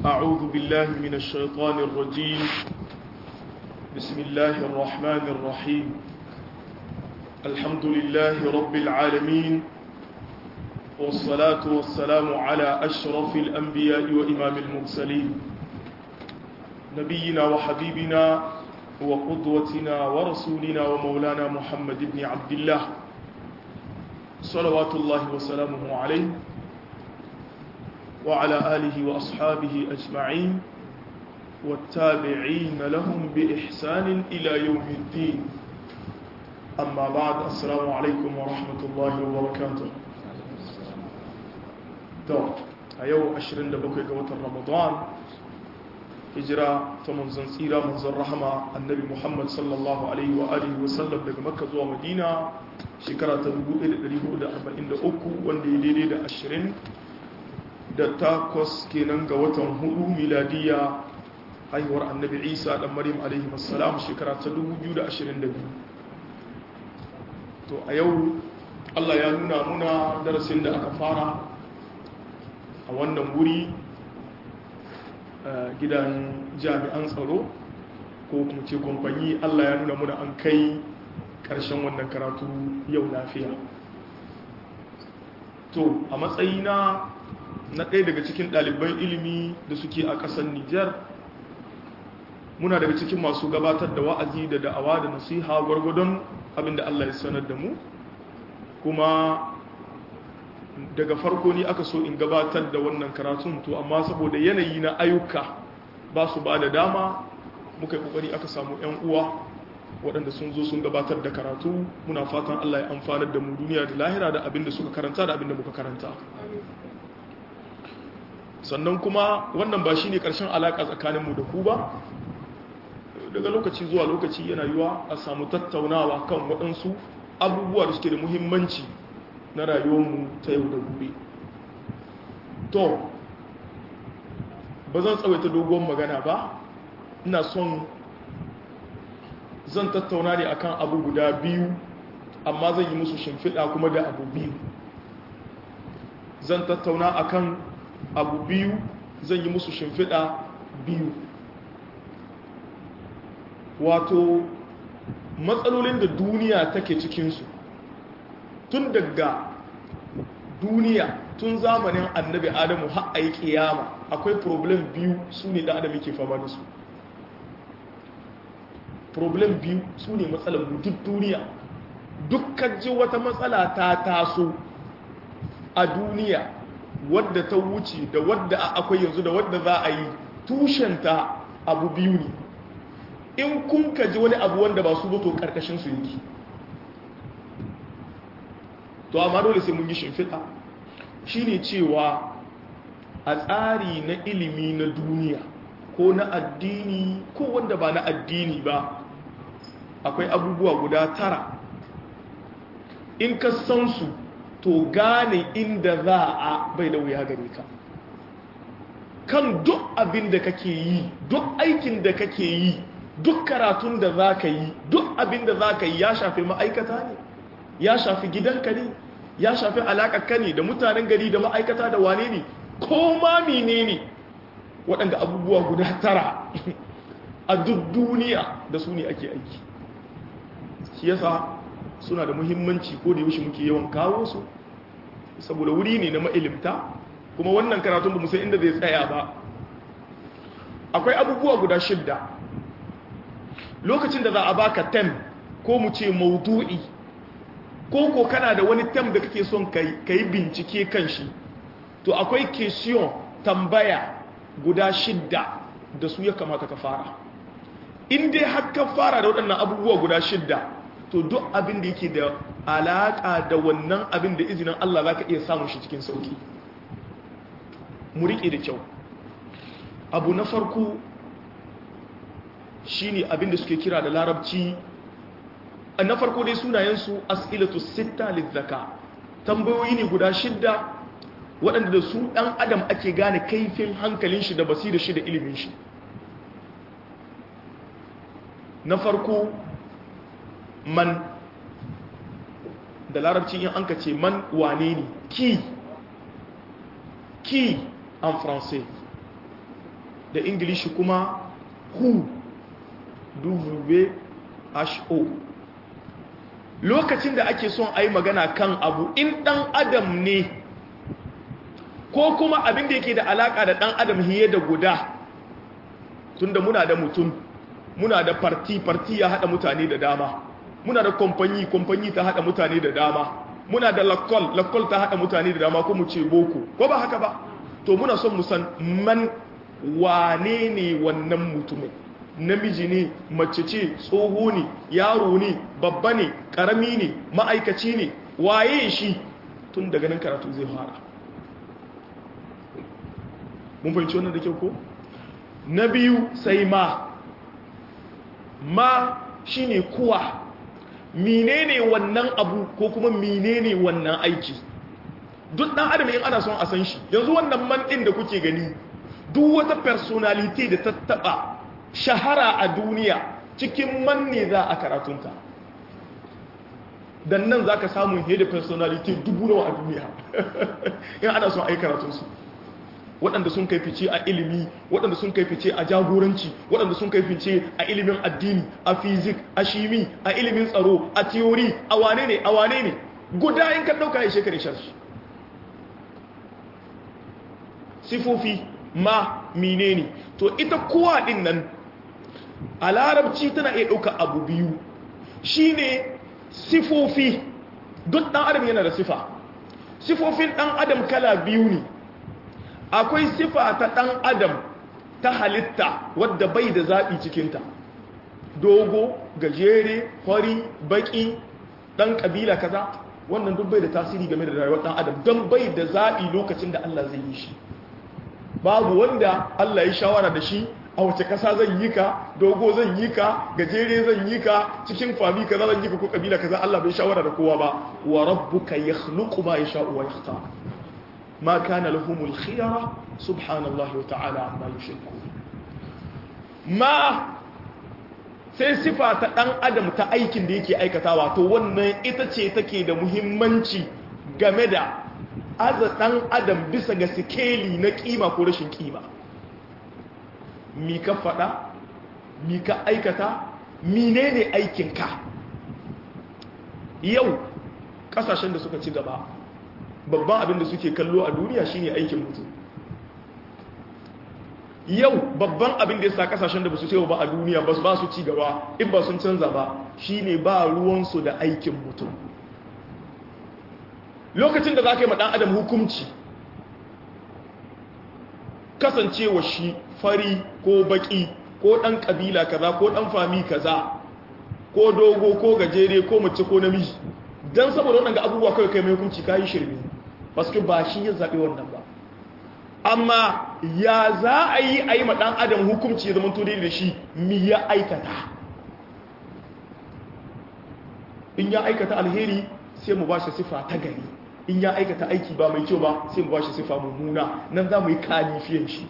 أعوذ بالله من الشيطان الرجيم بسم الله الرحمن الرحيم الحمد لله رب العالمين والصلاة والسلام على أشرف الأنبياء وإمام المرسلين نبينا وحبيبنا وقدوتنا ورسولنا ومولانا محمد بن عبد الله صلوات الله وسلامه عليه وعلى آله وأصحابه أجمعين والتابعين لهم بإحسان إلى يوم الدين أما بعد السلام عليكم ورحمة الله وبركاته to a yau 27 ga watan ramadan hijira ta manzon tsira manzon rahama annabi muhammad sallallahu alaihi wa alihi wa sallam daga makka zuwa madina shekara ta 1443 wanda ya daidai da 20 da takwas kenan ga watan hudu miladiya haihuwar annabi isa dan maryam alaihi wassalam shekara ta 2022 to a yau allah ya nuna muna darasin da aka fara a wannan wuri gidan jami'an tsaro ko kuma ce kwamfani allah ya nuna muna an kai karshen wannan karatu yau lafiya to a matsayina na ɗaya daga cikin ɗaliban ilimi da suke a ƙasar nijar muna daga cikin masu gabatar da wa'azi da da'awa da nasiha gwargwadon abinda allah ya sanar da mu kuma daga farko ni aka so in gabatar da wannan karatun to amma saboda yanayi na ayyuka ba su ba da dama muka yi kokari aka samu 'yan uwa waɗanda sun zo sun gabatar da karatu muna fatan Allah ya amfanar da mu duniya da lahira da abinda suka karanta da abinda muka karanta sannan kuma wannan ba shine karshen alaka tsakaninmu da ku ba daga lokaci zuwa lokaci yana yiwa a samu tattaunawa kan waɗansu abubuwa da suke da muhimmanci na rayuwarmu ta yau da gobe to ba zan tsawaita dogon magana ba ina son zan tattauna ne akan abu guda biyu amma zan yi musu shimfiɗa kuma da abu biyu zan tattauna akan abu biyu zan yi musu shimfiɗa biyu wato matsalolin da duniya take cikinsu tun daga duniya tun zamanin annabi adamu har a yi kiyama akwai problem biyu su ne da adam yake fama da su problem biyu su ne matsalar duk duniya dukkan ji wata matsala ta taso a duniya wadda ta wuce da wadda akwai yanzu da wadda za a yi tushenta abu biyu ne in kun ka ji wani abu wanda ba su ba to karkashin su yake to amma dole sai mun yi shimfiɗa shine cewa a tsari na ilimi na duniya ko na addini ko wanda ba na addini ba akwai abubuwa guda tara in ka san su to gane inda za a bai da wuya gare ka kan duk abin da kake yi duk aikin da kake yi duk karatun da za ka yi duk abin da za ka yi ya shafi ma'aikata ne ya shafi gidanka ne ya shafi alaƙaƙa ne da mutanen gari da ma'aikata da wane ne ko ma mene ne waɗanda abubuwa guda tara a duk duniya da su ne ake aiki shi yasa suna da muhimmanci ko da yaushe muke yawan kawo su saboda wuri ne na ma'ilimta kuma wannan karatun ba san inda zai tsaya ba akwai abubuwa guda shidda lokacin da za a baka tem ko mu ce maudu'i ko ko kana da wani tem da kake son ka yi bincike kan shi to akwai question tambaya guda shidda da su ya kamata ka fara in dai har ka fara da waɗannan abubuwa guda shidda to duk abin da yake da alaƙa da wannan abin da izinin Allah za ka iya samun shi cikin sauki mu riƙe da kyau abu na farko shine abin da suke kira da larabci na farko dai sunayensu as'ilatu sitta lizzaka tambayoyi ne guda shidda waɗanda da su ɗan adam ake gane kaifin hankalin shi da basirar shi da ilimin shi na farko man da larabci in an ka ce man wane ne ki ki en français da ingilishi kuma who w-h-o lokacin da ake son a yi magana kan abu in ɗan adam ne ko kuma abin da yake da alaƙa da ɗan adam hiye da guda tunda muna da mutum muna da farti farti ya haɗa mutane da dama muna da kwamfanyi kwamfanyi ta haɗa mutane da dama muna da lakol lakol ta haɗa mutane da dama ko mu ce boko ko ba haka ba to muna son musan man wane ne wannan mutumin namiji ne mace ce tsoho ne yaro ne babba ne karami ne ma'aikaci ne waye shi tun daga nan karatu zai fara mun fahimci wannan da kyau ko na biyu sai ma ma shine kuwa menene wannan abu ko kuma menene wannan aiki duk dan adam in ana son a san shi yanzu wannan man din da kuke gani duk wata personality da ta taba shahara a duniya cikin man ne za a karatunta dan nan zaka samu head personality dubu nawa a duniya in ana son ai karatunsu waɗanda sun kai fice a ilimi waɗanda sun kai fice a jagoranci waɗanda sun kai fice a ilimin addini a fizik a shimi a ilimin tsaro a tiyori a wane ne a wane ne guda in ka ɗauka ya shekara sharshi sifofi ma mine ne to ita kowa ɗin nan a larabci tana iya ɗauka abu biyu shine sifofi duk ɗan adam yana da sifa sifofin ɗan adam kala biyu ne akwai sifa ta ɗan adam ta halitta wadda bai da zaɓi cikinta dogo gajere kwari baƙi ɗan ƙabila kaza wannan duk bai da tasiri game da rayuwar ɗan adam don bai da zaɓi lokacin da Allah zai yi shi babu wanda Allah ya shawara da shi a wace ƙasa zan yi ka dogo zan yi ka gajere zan yi ka cikin fami kaza zan yi ka ko ƙabila kaza Allah bai shawara da kowa ba wa rabbuka yakhluqu ma yasha'u wa yakhtar ما كان لهم الخيرة سبحان الله وتعالى عما يشركون ما sai sifa ta ɗan adam ta aikin da yake aikatawa to wannan ita ce take da muhimmanci game da aza ɗan adam bisa ga sikeli na ƙima ko rashin ƙima mi ka faɗa mi ka aikata mine ne aikinka yau ƙasashen da suka ci gaba babban abin da suke kallo a duniya shine aikin mutum yau babban abin da ya sa kasashen da ba su ba a duniya ba ba su ci gaba in ba sun canza ba shine ba ruwansu da aikin mutum lokacin da za ka yi maɗan adam hukumci kasancewa shi fari ko baki ko ɗan ƙabila kaza ko ɗan fami kaza ko dogo ko gajere ko mace ko namiji don saboda waɗanda abubuwa kawai kai mai hukunci ka yi shirme basu ba shi ya zaɓi wannan ba amma ya za a yi a yi maɗan adam hukumci ya zama turi da shi mi ya aikata in ya aikata alheri sai mu ba shi sifa ta gari in ya aikata aiki ba mai kyau ba sai mu ba shi sifa mummuna nan za mu yi kalifiyan shi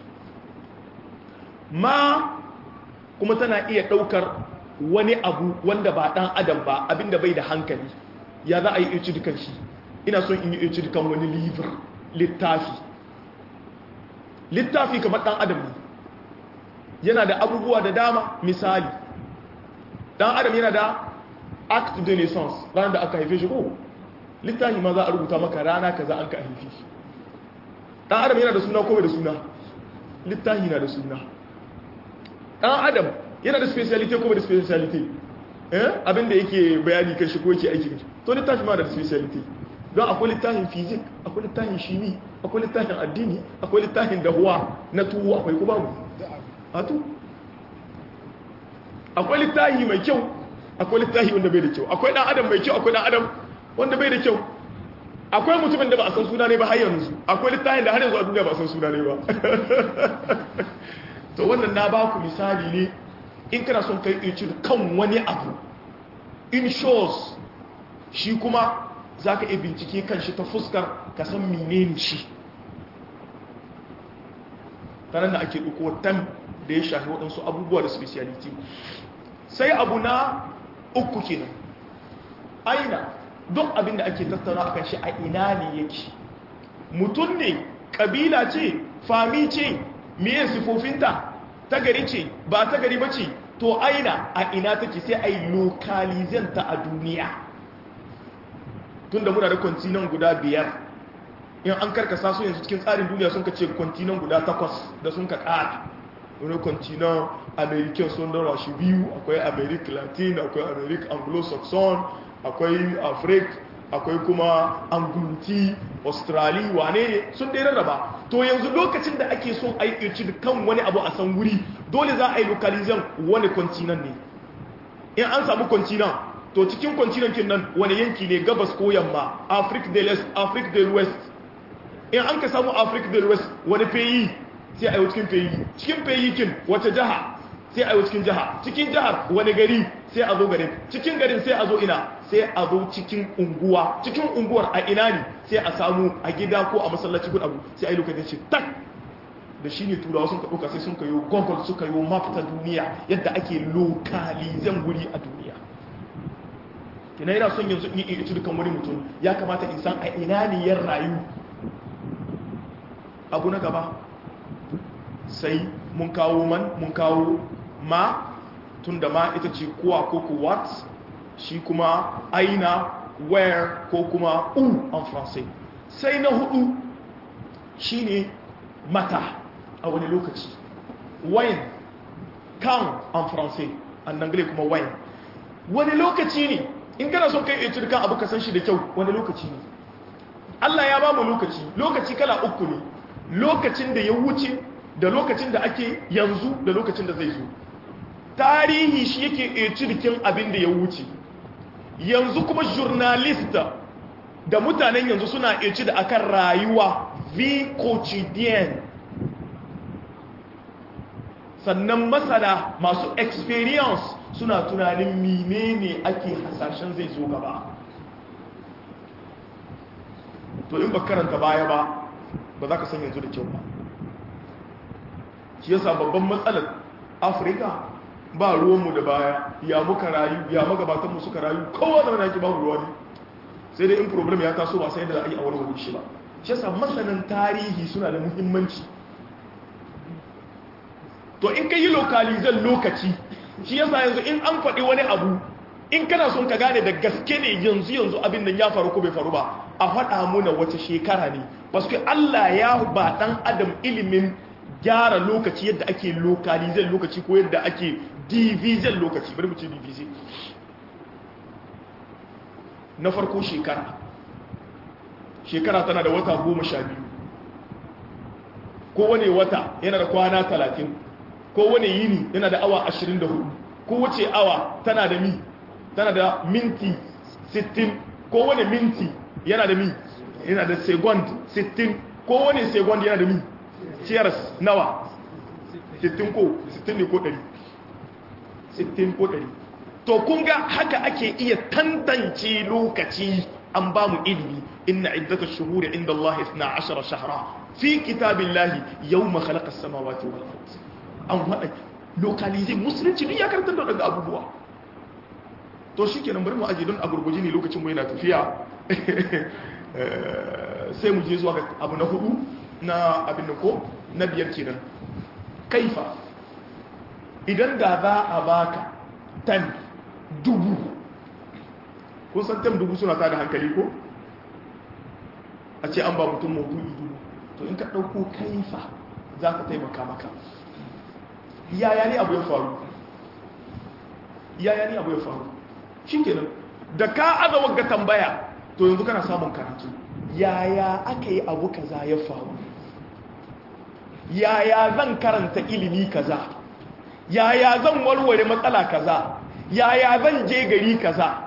ma kuma tana iya ɗaukar wani abu wanda ba ɗan adam ba abinda bai da hankali ya za a yi irci dukan shi ina son in yi irci dukan wani livir littafi littafi kamar ɗan adam ne yana da abubuwa da dama misali ɗan adam yana da act de naissance ranar da aka haife shi ko littafi ma za a rubuta maka rana kaza an ka haife shi ɗan adam yana da suna ko bai da suna littafi na da suna ɗan adam yana da speciality ko bai da speciality eh abinda yake bayani kan shi ko yake aiki to littafi ma da speciality don akwai littafin fizik akwai littafin shimi akwai littafin addini akwai littafin dahuwa na tuwo akwai kuma mu hatu akwai littafi mai kyau akwai littafi wanda bai da kyau akwai dan adam mai kyau akwai dan adam wanda bai da kyau akwai mutumin da ba a san suna ne ba har yanzu akwai littafin da har yanzu a duniya ba a san suna ne ba to wannan na ba ku misali ne in kana son kai irci kan wani abu in shows shi kuma za ka iya bincike kan shi ta fuskar ka san menene shi tanar da ake ɗauko tan da ya shafi waɗansu abubuwa da speciality sai abu na uku kenan aina duk abin da ake tattauna a kan shi a ina ne yake mutum ne ƙabila ce fami ce miye sifofinta ta gari ce ba ta gari ba ce to aina a ina take sai a yi lokalizanta a duniya tun da muna da kwantinan guda biyar in an karkasa su yanzu cikin tsarin duniya sun ka ce kwantinan guda takwas da sun ka ƙara wani kwantinan american sun dara shi biyu akwai america latin akwai america anglo-saxon akwai afrik akwai kuma anguluti australia wane ne sun dai rarraba to yanzu lokacin da ake son a yi da kan wani abu a san wuri dole za a yi lokalizan wani kwantinan ne in an samu kwantinan to cikin kwantinan kin nan wani yanki ne gabas ko yamma africa del est africa del west in an ka samu africa del west wani feyi sai a yi cikin feyi cikin feyi kin wata jiha sai a yi cikin jiha cikin jihar wani gari sai a zo garin cikin garin sai a zo ina sai a zo cikin unguwa cikin unguwar a ina ne sai a samu a gida ko a masallaci ko abu sai a yi lokacin ce tak da shi ne turawa sun ka sai sun kayo google suka yi map ta duniya yadda ake lokalizan guri a duniya kina yana son yanzu in yi dukan wani mutum ya kamata in san a ina ne ya rayu abu na gaba sai mun kawo man mun kawo ma tun da ma ita ce kuwa ko ku what shi kuma aina where ko kuma u en français sai na hudu shine mata a wani lokaci when kan en français an anglais kuma when wani lokaci ne in kana son kai etude kan abu ka san shi da kyau wani lokaci ne Allah ya ba mu lokaci lokaci kala uku ne lokacin da ya wuce da lokacin da ake yanzu da lokacin da zai zo tarihi shi yake etude abin da ya wuce yanzu kuma journalista da mutanen yanzu suna etude akan rayuwa vie quotidienne sannan masana masu experience suna tunanin menene ake hasashen zai zo gaba to in ba karanta baya ba ba za ka san yanzu da kyau ba shi yasa babban matsalar afirka ba ruwanmu da baya ya muka rayu ya magabatanmu suka rayu kowa da naki babu ruwa ne sai dai in problem ya taso ba sai da a yi a wani wuri shi ba shi yasa masanan tarihi suna da muhimmanci to in ka yi lokalizan lokaci shi yasa yanzu in an faɗi wani abu in kana son ka gane da gaske ne yanzu yanzu abin nan ya faru ko bai faru ba a faɗa muna wace shekara ne basu Allah ya ba ɗan adam ilimin gyara lokaci yadda ake lokalizan lokaci ko yadda ake division lokaci bari mu ce division na farko shekara shekara tana da wata goma sha biyu kowane wata yana da kwana talatin kowane yini yana da awa ashirin da hudu kowace awa tana da mi tana da minti sittin kowane minti yana da mi yana da second sittin kowane second yana da mi cheers nawa sittin ko sittin ne ko ɗari sittin ko ɗari to kun ga haka ake iya tantance lokaci an ba mu ilimi inna iddata shuhuri inda Allah 12 shahra fi kitabillahi yawma khalaqa as-samawati wal ard an hada localize musulunci duk ya karanta da daga abubuwa to shikenan bari mu aje don a gurguje ne lokacin mu yana tafiya sai mu je zuwa ga abu na hudu na abin da ko na biyar kenan kaifa idan da za a baka tan dubu kun san tan dubu suna tada hankali ko a ce an ba mutum maudu'i dubu to in ka ɗauko kaifa za ka taimaka maka yaya ne abu ya faru yaya ne abu ya faru shi kenan da ka aza wagga tambaya to yanzu kana samun karatu yaya aka yi abu kaza ya faru yaya zan karanta ilimi kaza yaya zan warware matsala kaza yaya zan je gari kaza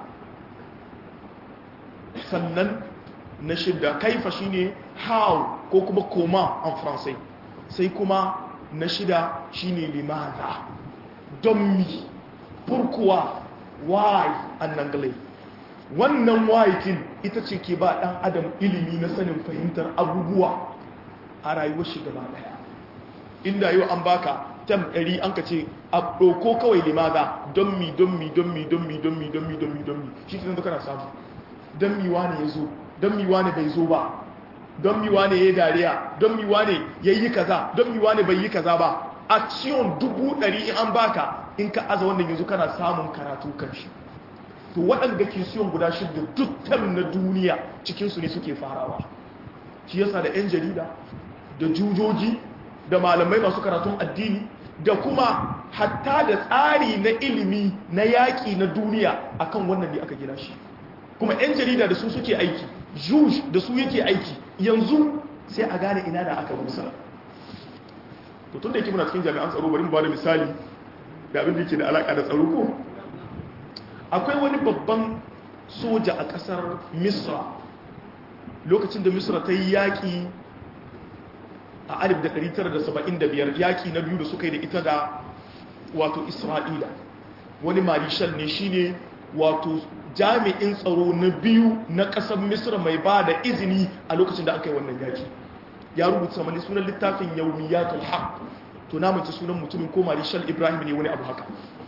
sannan na shidda kaifa shine how ko kuma koma en français sai kuma na shida shine limaza don mi pourquoi why an anglais wannan why kin ita ce ke ba dan adam ilimi na sanin fahimtar abubuwa a rayuwar shi gaba daya inda yau an baka tam ɗari an ka ce a ɗauko kawai limaza don mi don mi don mi don mi don mi don mi don mi don mi shi ke kana samu don mi wane ya zo don mi wane bai zo ba don mi wane ya yi dariya don mi wane ya yi kaza don mi wane bai yi kaza ba action dubu ɗari in an baka in ka aza wannan yanzu kana samun karatu kan shi to waɗanda kisiyon guda shida duk tam na duniya cikinsu ne suke farawa shi yasa da 'yan jarida da jujoji da malamai masu karatun addini da kuma hatta da tsari na ilimi na yaƙi na duniya akan wannan ne aka gina shi kuma 'yan jarida da su suke aiki juj da su yake aiki yanzu sai a gane ina da aka rusa to tun da yake muna cikin jami'an tsaro bari mu ba da misali da abin da yake da alaƙa da tsaro ko akwai wani babban soja a ƙasar misra lokacin da misra ta yi yaƙi a 1975 yaƙi na biyu da suka yi da ita da wato isra'ila wani marishal ne shine wato jami'in tsaro na biyu na ƙasar misra mai ba da izini a lokacin da aka yi wannan yaƙi ya rubuta mani sunan littafin yaumiyatul haq to na mace sunan mutumin ko marishal ibrahim ne wani abu haka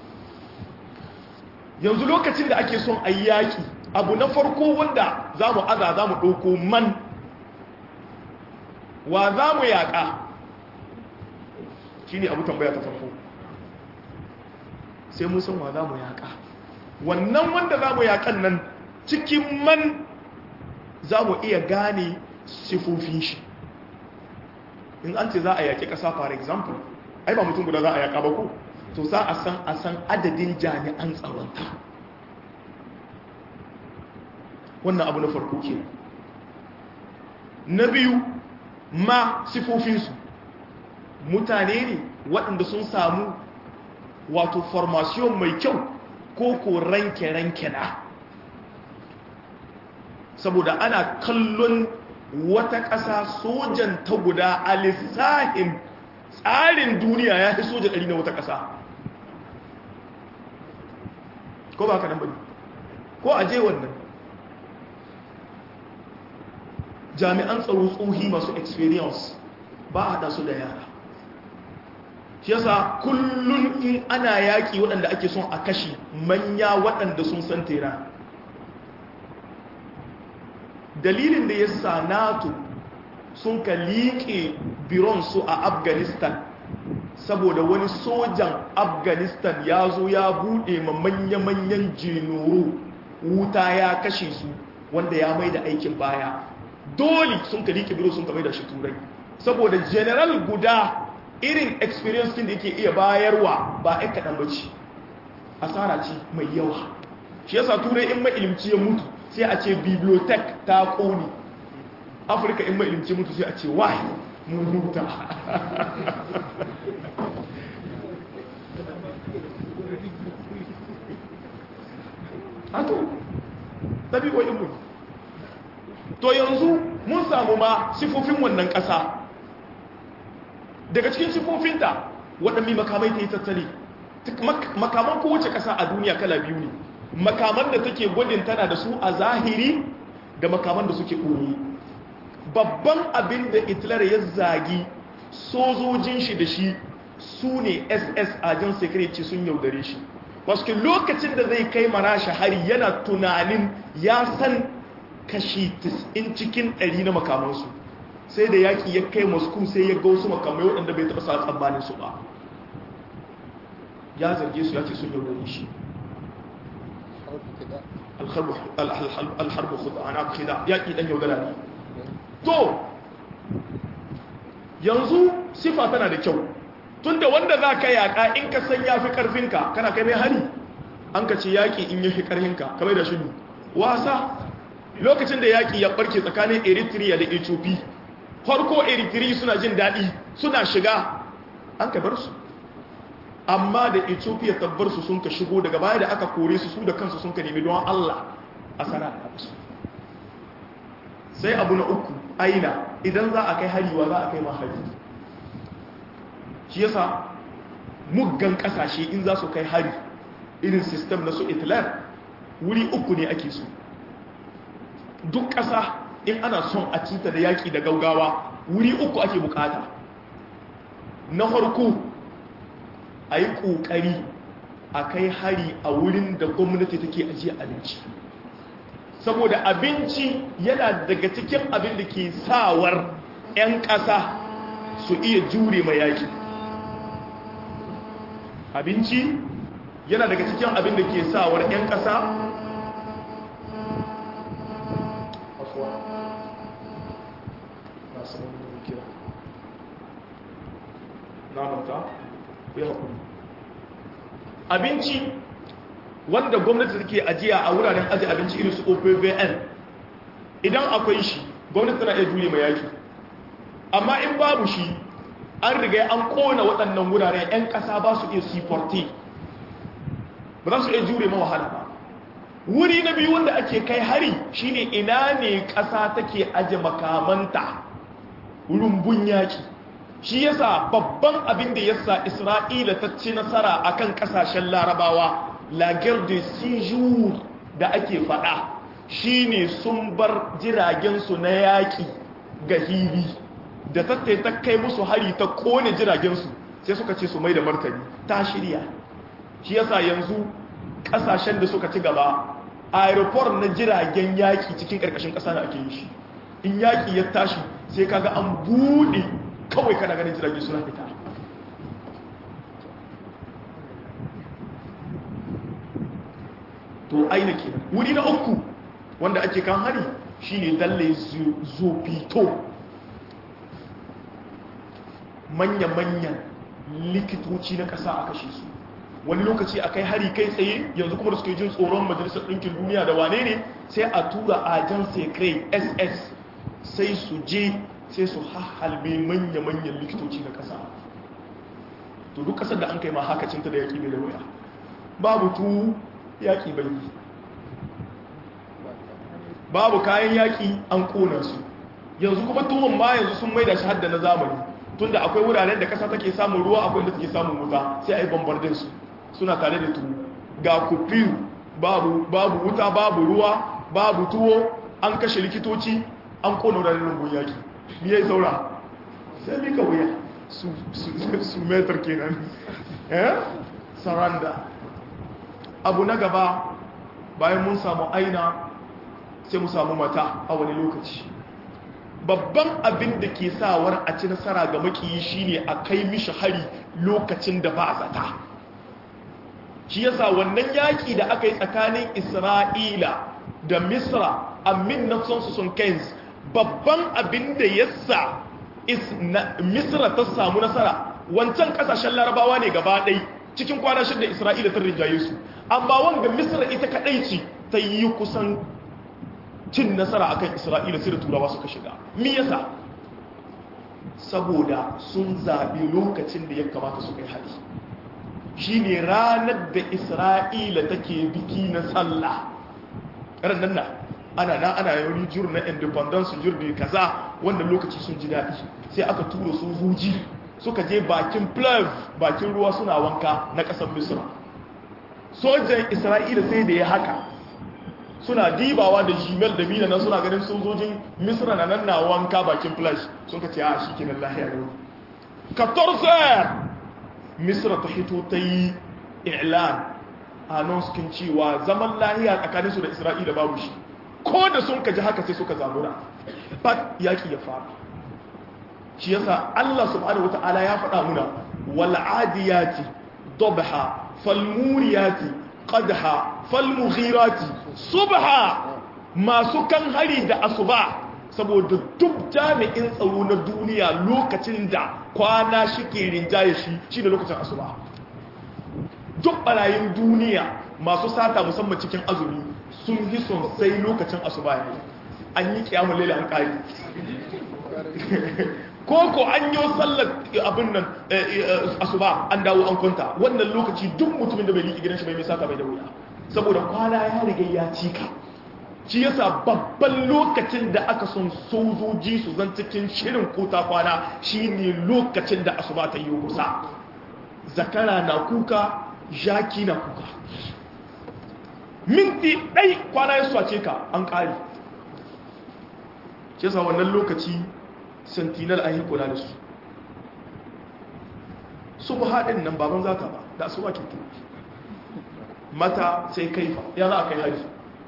yanzu lokacin da ake son a yaƙi abu na farko wanda za mu aza za mu ɗauko man wa za mu yaƙa shi ne abu tambaya ta farko sai mun san wa za mu yaƙa wannan wanda za mu yaƙan nan cikin man za mu iya gane sifofin shi in an ce za a yaƙi ƙasa for example ai ba mutum guda za a yaƙa ba ko to za a san a san adadin jami'an tsaronta wannan abu na farko ke na biyu ma sifofinsu mutane ne waɗanda sun samu wato formation mai kyau ko ko ranke-ranke na saboda ana kallon wata ƙasa sojan ta guda a lissahin tsarin duniya ya fi soja ɗari na wata ƙasa ko ba ka nan bane ko a je wannan jami'an tsaro tsohi masu experience ba a haɗa su da yara shi yasa kullum in ana yaƙi waɗanda ake son a kashi manya waɗanda sun san tera dalilin da ya sa nato sun ka liƙe bironsu a afghanistan saboda wani sojan afghanistan ya zo ya buɗe ma manya-manyan jinoro wuta ya kashe su wanda ya mai da aikin baya dole sun ka liƙe biro sun ka mai da shi turai saboda general guda irin experience da yake iya bayarwa ba ai kaɗan bace asara ce mai yawa shi yasa turai in mailimci ya mutu sai a ce bibliotheque ta ƙone afirka in mailimci mutu sai a ce why mun huta hato ɗabi'o'in mu to yanzu mun samu ma sifofin wannan ƙasa daga cikin sifofinta waɗanne makamai ta yi tattali makaman kowace ƙasa a duniya kala biyu ne makaman da take gwadin tana da su a zahiri da makaman da suke ɓoye babban abin da hitler ya zagi sojojin shi da shi su ne ss ajin security sun yaudare shi wasu lokacin da zai kai marashi hari yana tunanin ya san kashi 90 cikin 100 na makamansu sai da yaƙi ya kai moscow sai ya ga wasu makamai waɗanda bai taɓa sa tsammanin su ba ya zarge su ya ce sun yaudare shi alharbu kuda ana kuda yaƙi ɗan yaudara ne to yanzu sifa tana da kyau tunda wanda za ka yaƙa in ka san ya fi ƙarfinka kana kai mai hari an ka ce yaƙi in ya fi ƙarfinka kamar da shi wasa lokacin da yaƙi ya ɓarke tsakanin eritrea da ethiopia farko eritrea suna jin daɗi suna shiga an ka bar su amma da ethiopia tabbar su sun ka shigo daga baya da aka kore su su da kansu sun ka nemi don allah a sana su sai abu na uku aina idan za a kai hariwa za a kai ma hari shi yasa muggan kasashe in za su kai hari irin sistem na su itlar wuri uku ne ake so duk ƙasa in ana son a cinta da yaƙi da gaugawa wuri uku ake bukata na farko a yi ƙoƙari a kai hari a wurin da gwamnati take ajiye abinci saboda abinci yana daga cikin abin da ke sawar 'yan ƙasa su iya jure mai yaƙi abinci yana daga cikin abin da ke sawar 'yan ƙasa abinci wanda gwamnati take ajiya a wuraren aji abinci irin su opvn idan akwai shi gwamnati tana iya jure mai yaki amma in babu shi an riga an kona waɗannan wuraren 'yan ƙasa ba su iya siforti ba za su iya jure wahala ba wuri na biyu wanda ake kai hari shine ina ne ƙasa take aje makamanta rumbun yaki shi yasa babban abin da yasa isra'ila ta ci nasara akan ƙasashen larabawa lagar da sijur da ake faɗa shine sun bar jiragensu na yaƙi ga hili da tattai ta kai musu hari ta kone jiragensu sai suka ce su mai da martani ta shirya shi yasa yanzu kasashen da suka ci gaba aeroport na jiragen yaki cikin karkashin kasa na ake yi shi in yaki ya tashi sai kaga an bude kawai kana ganin jirage suna fita to aina kenan wuri na uku wanda ake kan hari shine dalle zofito manya-manyan likitoci na ƙasa a kashe su wani lokaci a kai hari kai tsaye yanzu kuma da suke jin tsoron majalisar ɗinkin duniya da wane ne sai a tura ajan sekrai ss sai su je sai su hahalbe manya-manyan likitoci na ƙasa to duk ƙasar da an kai ma hakacinta da yaƙi mai da waya babu tu yaƙi bai babu kayan yaƙi an ƙona su yanzu kuma tuhon ma yanzu sun maida shi hadda na zamani tunda akwai wuraren da ƙasa take samun ruwa akwai da take samun wuta sai a yi bambardin su suna tare da tuwo ga kufiyu babu babu wuta babu ruwa babu tuwo an kashe likitoci an kona wuraren rungun yaƙi miye saura sai mika wuya su metar kenan eh saranda abu na gaba bayan mun samu aina sai mu samu mata a wani lokaci babban abin da ke sawar a ci nasara ga makiyi shine a kai mishi hari lokacin da ba a zata shi yasa wannan yaki da aka yi tsakanin isra'ila da misra a 1975 babban abin da yasa misra ta samu nasara wancan kasashen larabawa ne gaba ɗai cikin kwana shida isra'ila ta rinjaye su amma wanga misra ita kaɗai ce ta yi kusan cin nasara akan isra'ila sai da turawa suka shiga mi yasa saboda sun zaɓi lokacin da ya kamata su kai hari shi ne ranar da isra'ila take biki na sallah ranar na ana na ana yawon jur na independence jur da kaza wannan lokaci sun ji daɗi sai aka tura sojoji suka je bakin plav bakin ruwa suna wanka na ƙasar misra sojan isra'ila sai da ya haka suna dibawa da jimel da mina nan suna ganin sojojin misra na nan na wanka bakin flash sun ka ce a shi kenan lahiya ne 14 misra ta hito ta yi ilan a nan sukin cewa zaman lahiya tsakaninsu da isra'ila babu shi ko da sun ka ji haka sai suka zamura bat yaki ya fara shi yasa allah subhanahu wata'ala ya faɗa muna wal'adiyati dobha falmuriyati qadha falmughirati subha masu kan hari da asuba saboda duk jami'in tsaro na duniya lokacin da kwana shike rinjaye shi shine lokacin asuba duk barayin duniya masu sata musamman cikin azumi sun yi son sai lokacin asuba ne an yi kiyamun laila an kari koko an yi sallar abin nan asuba an dawo an kwanta wannan lokaci duk mutumin da bai liƙi gidan shi bai mai sata bai da wuya saboda kwana ya riga ya cika shi yasa babban lokacin da aka son sojoji su zan cikin shirin kota kwana shine lokacin da asuba ta yi kusa zakara na kuka jaki na kuka minti ɗai kwana ya swace ka an ƙari shi yasa wannan lokaci sentinel an yi kula da su su ba haɗin nan baban zaka ba da su ba kintu mata sai kaifa ya za a kai hari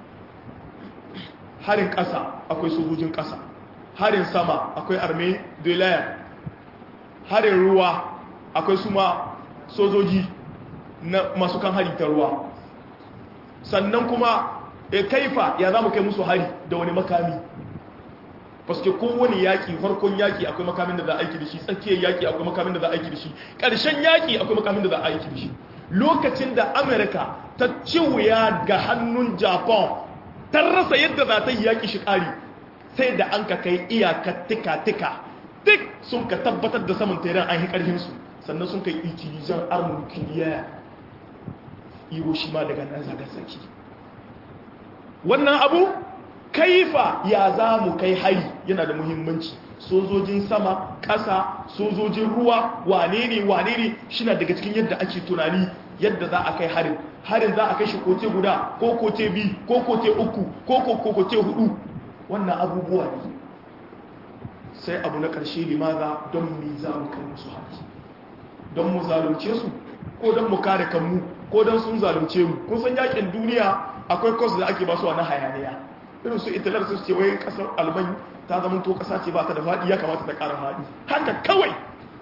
harin ƙasa akwai sojojin ƙasa harin sama akwai arme de l'air harin ruwa akwai suma sojoji na masu kan hari ta ruwa sannan kuma e kaifa ya za mu kai musu hari da wani makami paske kowane yaƙi farkon yaƙi akwai makamin da za a aiki da shi tsakiyar yaƙi akwai makamin da za a aiki da shi ƙarshen yaƙi akwai makamin da za a aiki da shi lokacin da amerika ta ci wuya ga hannun japan ta rasa yadda za ta yi yaƙi shi ƙari sai da an ka kai iyakar tika-tika duk sun ka tabbatar da saman teran an yi ƙarfinsu sannan sun kai itilizan armor kiliya hiroshima daga nagasaki wannan abu kaifa ya za mu kai hari yana da muhimmanci sojojin sama ƙasa sojojin ruwa wane ne wane ne shi na daga cikin yadda ake tunani yadda za a kai harin harin za a kai shi kote guda ko kote biyu ko kote uku ko kote hudu wannan abubuwa ne sai abu na ƙarshe limaza don mi za mu kai musu haƙi don mu zalunce su ko don mu kare kanmu ko don sun zalunce mu kun san yakin duniya akwai kwas da ake basu na hayaniya irin su italar su ce wai kasar alban ta zama to kasa ce ba ta da faɗi ya kamata ta ƙara faɗi haka kawai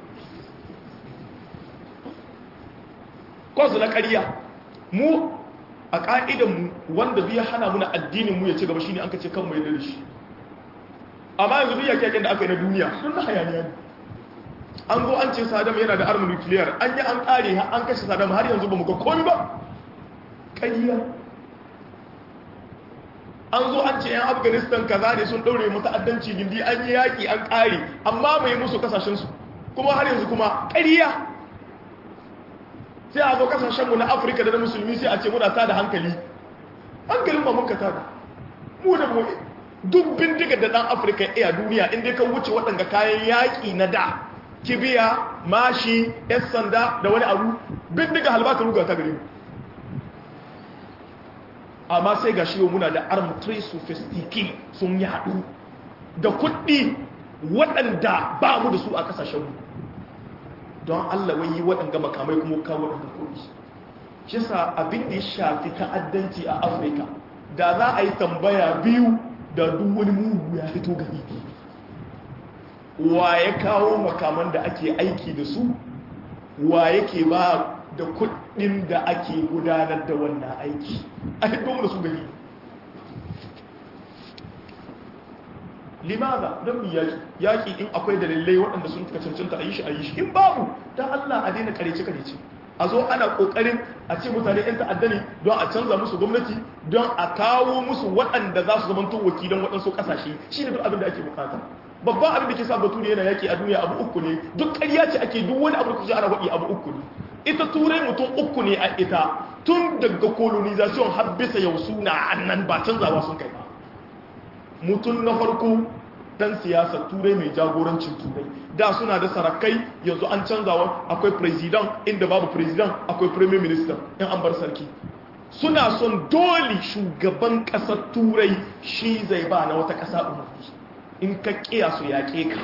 kwas na ƙarya mu a ƙa'idanmu wanda zai hana muna addinin mu ya ci gaba shine an kace kan mu ya dare shi amma yanzu duk yaƙe da aka yi na duniya sun na hayaniya ne an zo an ce sadam yana da armin nukiliyar an yi an ƙare an kashe sadam har yanzu ba mu ga komi ba ƙarya an zo an ce 'yan afghanistan kaza ne sun ɗaure mu ta'addanci gindi an yi yaƙi an ƙare amma mai musu kasashensu kuma har yanzu kuma ƙarya sai a zo kasashenmu na afirka da na musulmi sai a ce muna tada hankali hankalin ba muka tada mu da mu duk bindiga da ɗan afirka iya duniya inda ka wuce waɗanda kayan yaƙi na da kibiya mashi yan sanda da wani abu bindiga halbata ruga ta gare mu amma sai ga shiwo muna da armatry sophisticated sun yaɗu da kuɗi waɗanda ba mu da su a ƙasashenmu don allah wai waɗanda makamai kuma kawo waɗanda kuɗi shi sa abin da ya shafi ta'addanci a afirka da za a yi tambaya biyu da duk wani mugu ya fito gari wa ya kawo makaman da ake aiki da su wa yake ba da kudin da ake gudanar da wannan aiki a hiddo da su gari limaza don mi yaki yaki in akwai dalilai waɗanda sun ka cancanta a yi shi a yi shi in babu don allah a daina karece-karece a zo ana ƙoƙarin a ce mutane 'yan ta'adda ne don a canza musu gwamnati don a kawo musu waɗanda za su zamanto wakilan waɗansu ƙasashe shi ne duk abin da ake bukata babban abin da ke sa bature yana yaki a duniya abu uku ne duk ƙarya ce ake duk wani abu da kusa ana waɗi abu uku ne ita turai mutum uku ne a ita tun daga colonization har bisa yau suna annan ba canzawa sun kai ba mutum na farko dan siyasa turai mai jagorancin turai da suna da sarakai yanzu an canzawa akwai president inda babu president akwai premier minister in an bar sarki suna son dole shugaban ƙasar turai shi zai ba na wata ƙasa umarni in ka kiya su yaƙe ka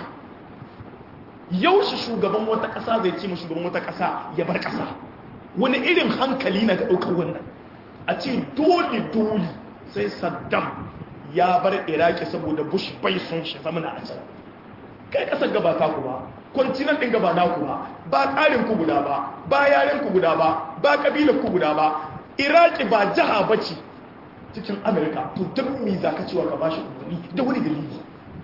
yaushe shugaban wata ƙasa zai ce ma shugaban wata ƙasa ya bar ƙasa wani irin hankali na ga ɗaukar wannan a ce dole dole sai saddam ya bar iraki saboda bush bai sun shi zama na can kai ƙasar gaba ta ku ba kwantinan ɗin gaba na ku ba ba tsarin ku guda ba ba yaren ku guda ba ba ƙabilar ku guda ba iraki ba jiha ba ce cikin amurka to don me za ka cewa ka ba shi umarni da wani dalili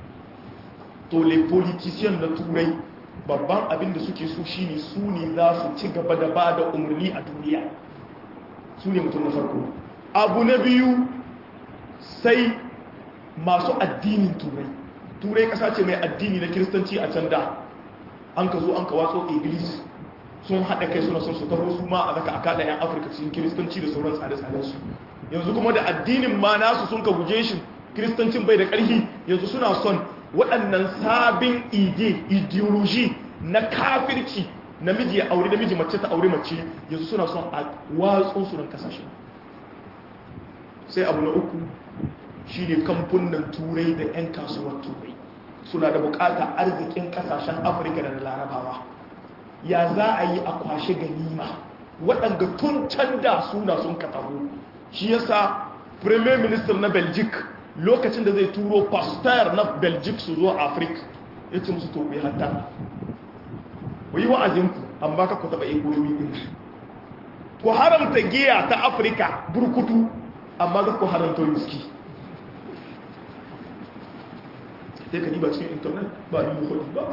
to le politician na turai babban abin da suke so shine su ne za su ci gaba da ba da umarni a duniya su ne mutum na farko abu na biyu sai masu addinin turai turai kasa ce mai addini na kiristanci a can da an ka zo an ka watso iblis sun haɗa kai suna son su taho su ma a zaka aka da 'yan afirka cikin kiristanci da sauran tsare-tsarensu yanzu kuma da addinin ma nasu sun ka guje shi kiristancin bai da ƙarfi yanzu suna son waɗannan sabin ide ideology na kafirci namiji ya aure namiji mace ta aure mace yanzu suna son a watsun su nan kasashe sai abu na uku shine kamfunan turai da 'yan kasuwar turai suna da bukatar arzikin kasashen afirka da larabawa ya za a yi a kwashe ganima waɗanda tun can da suna sun kataho shi yasa premier minister na belgique lokacin da zai turo pasteur na belgique su zo afirka ya ce musu tobe hatta ku yi wa'azinku amma ka ku taɓa egoyoyi ɗin ku haramta giya ta afirka burkutu amma ga ku haramta whisky sai ka diba cikin intanet ba ni muhudi ba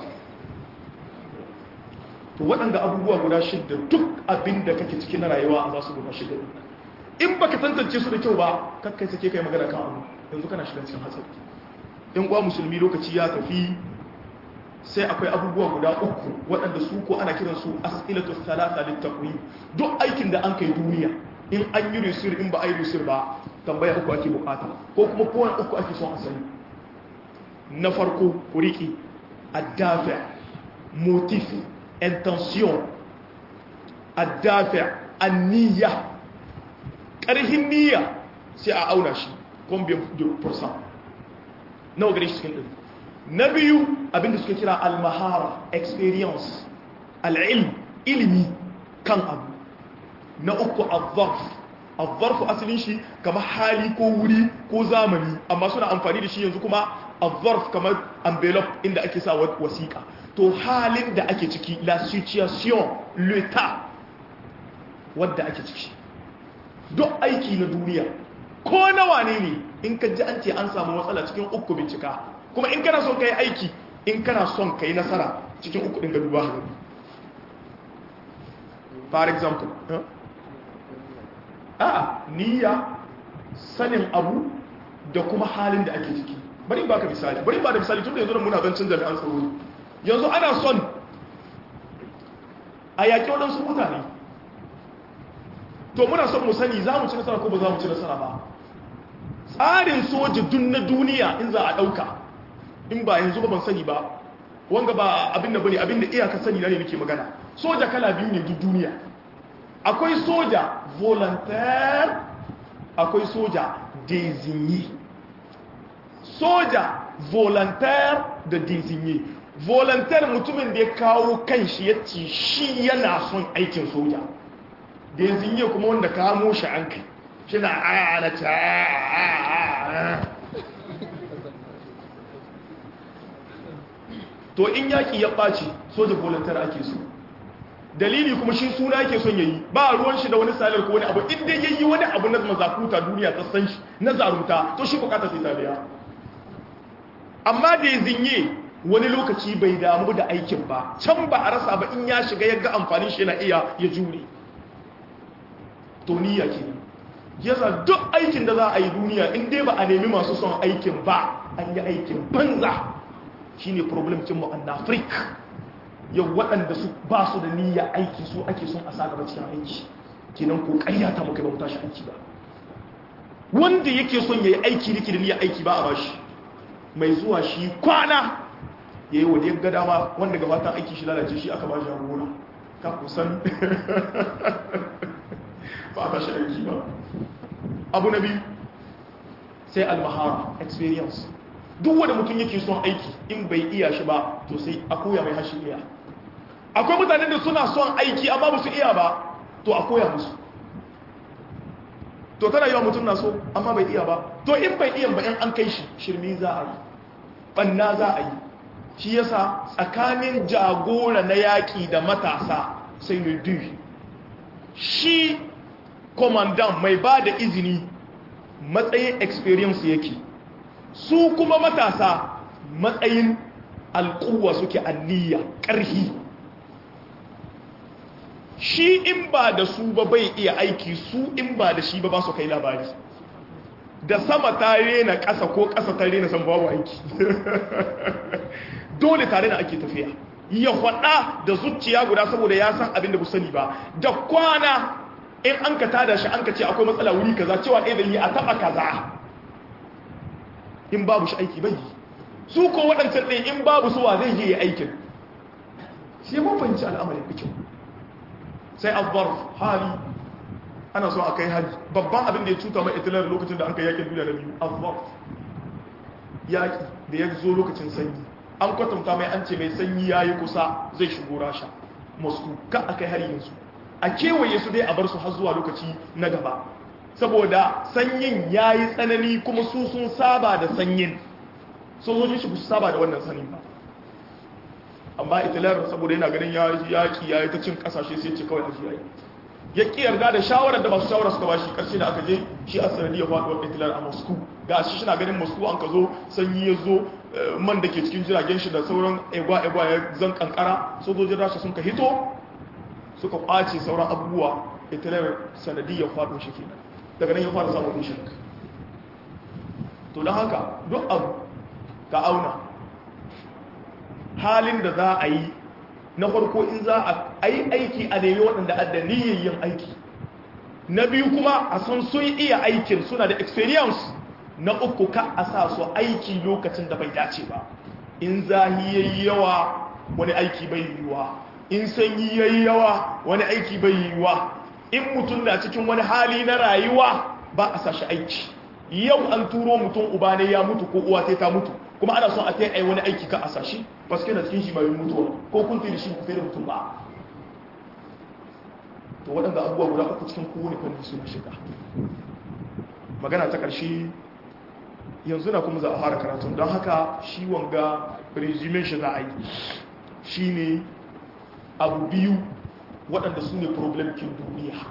to waɗanda abubuwa guda shidda duk abin da kake ciki na rayuwa a za su guda shidda in baka tantance su da kyau ba kakkai sake kai magana kan abu yanzu kana shiga cikin hatsari in kuwa musulmi lokaci ya tafi sai akwai abubuwa guda uku waɗanda su ko ana kiran su as'ilatu salasa littaqwi duk aikin da an kai duniya in an yi risir in ba a yi risir ba tambaya uku ake bukata ko kuma kowane uku ake son asali na farko ku riƙe addafi motif intention addafi anniya ƙarhin niyya sai a auna shi combien de pourcent nawa gare shi cikin ɗari na biyu abinda suka kira almahara experience al'ilm ilimi kan abu na uku azzarf azzarfu asalin shi kamar hali ko wuri ko zamani amma suna amfani da shi yanzu kuma azzarf kamar envelope inda ake sa wasiƙa to halin da ake ciki la situation l'état wadda ake ciki duk aiki na duniya ko nawa ne ne in ka ji an ce an samu matsala cikin uku bincika kuma in kana son ka yi aiki in kana son ka yi nasara cikin uku ɗin ga duba hannu for example a niyya sanin abu da kuma halin da ake ciki bari ba ka misali bari ba da misali tun da yanzu da muna zancin jami'an tsaro yanzu ana son a yaƙi waɗansu mutane to muna son mu sani za mu ci nasara ko ba za mu ci nasara ba tsarin soja dun na duniya in za a ɗauka in ba yanzu ba ban sani ba wanga ba abin da bane abin da iyaka sani na ne nake magana soja kala biyu ne duk duniya akwai soja volontaire akwai soja désigné soja volontaire da désigné volontaire mutumin da ya kawo kanshi ya ce shi yana son aikin soja désigné kuma wanda kamo shi an kai shi na ana ta to in yaki ya ɓaci soja volunteer ake so dalili kuma shi suna yake son yayi ba ruwan shi da wani salar ko wani abu inda yayi wani abu na mazakuta duniya ta san shi na zarunta to shi bukata sai ta biya amma da ya zinye wani lokaci bai damu da aikin ba can ba a rasa ba in ya shiga ya ga amfanin shi yana iya ya jure to niyya kenan yasa duk aikin da za a yi duniya in dai ba a nemi masu son aikin ba an yi aikin banza shine problem cin mu an Africa yau waɗanda su ba su da niyya aiki su ake son a sa gaba cikin aiki kenan ko ƙaryata muka ba mu tashi aiki ba wanda yake son yayi aiki nake da niyya aiki ba a bashi mai zuwa shi kwana yayi wa da ga dama wanda gabatan aiki shi lalace shi aka bashi gona ka kusan ba a tashi aiki ba abu na biyu sai almahara experience duk wanda mutum yake son aiki in bai iya shi ba to sai a koya mai hashi iya akwai mutanen da suna son aiki amma ba su iya ba to a koya musu to tana yawa mutum na so amma bai iya ba to in bai iya ba in an kai shi shirmi za a yi banna za a yi shi yasa tsakanin jagora na yaƙi da matasa sai ne duk shi komandan mai ba da izini matsayin experience yake su kuma matasa matsayin alƙuwa suke anniya ƙarhi shi in ba da su ba bai iya aiki su in ba da shi ba ba su kai labari da sama ta rena ƙasa ko ƙasa ta rena san babu aiki dole tare da ake tafiya ya faɗa da zuciya guda saboda ya san abin da bu sani ba da kwana in an ka tada shi an ka ce akwai matsala wuri kaza cewa ɗaya da yi a taɓa kaza in babu shi aiki bai su ko waɗancan ɗin in babu suwa zai yi aikin shi ya mafanci al'amarin da kyau sai abbar hali ana so a kai hali babban abin da ya cuta mai itilar lokacin da an kai yakin duniya na biyu abbar yaƙi da ya zo lokacin sanyi an kwatanta mai an ce mai sanyi ya yi kusa zai shigo rasha moscow ka a kai hari yanzu a kewaye su dai a bar su har zuwa lokaci na gaba saboda sanyin ya yi tsanani kuma su sun saba da sanyin sojojin shi su saba da wannan sanin ba amma itilar saboda yana ganin yaƙi ya yi ta cin ƙasashe sai ce kawai a yayi ya ƙi yarda da shawarar da masu shawara suka bashi ƙarshe da aka je shi a sanadiyar faɗuwar hitler a moscow ga shi na ganin moscow an ka zo sanyi ya zo man da ke cikin jiragen shi da sauran egwa-egwa ya zan kankara sojojin rasha sun ka hito suka ƙwace sauran abubuwa hitler sanadiyar faɗo shi kenan daga nan ya fara samun shi to don haka duk abu ka auna halin da za a yi na farko in za a yi aiki a nemi waɗanda adda yin aiki na biyu kuma a san sun iya aikin suna da experience na uku ka a sa su aiki lokacin da bai dace ba in zahi yayi yawa wani aiki bai yiwuwa in sanyi yayi yawa wani aiki bai yiwuwa in mutum na cikin wani hali na rayuwa ba a sa shi aiki yau an turo mutum uba ne ya mutu ko uwa ta mutu kuma ana son a ta yi wani aiki ka a sa shi paske na cikin shi mai mutuwa ko kun fi da shi ku fi da mutum ba to waɗanda abubuwa guda uku cikin kowane fanni suna shiga magana ta ƙarshe yanzu na kuma za a fara karatun don haka shi wanga resumen shi za a yi shi ne abu biyu waɗanda su ne problemkin duniya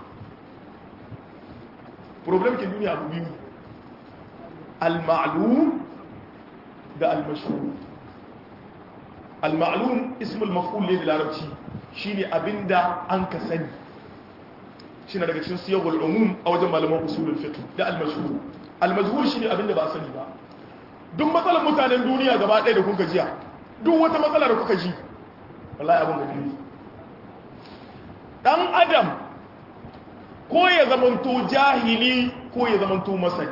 problemkin duniya abu biyu al-ma'lum da al-mashhur al-ma'lum ismul maf'ul ne da larabci shine abinda an ka sani shine daga cikin siyagul umum a wajen malaman usulul fiqh da al-mashhur al-majhul shine abinda ba a sani ba duk matsalar mutanen duniya gaba ɗaya da kuka jiya duk wata matsala da kuka ji wallahi abin da biyu dan adam ko ya zamanto jahili ko ya zamanto masani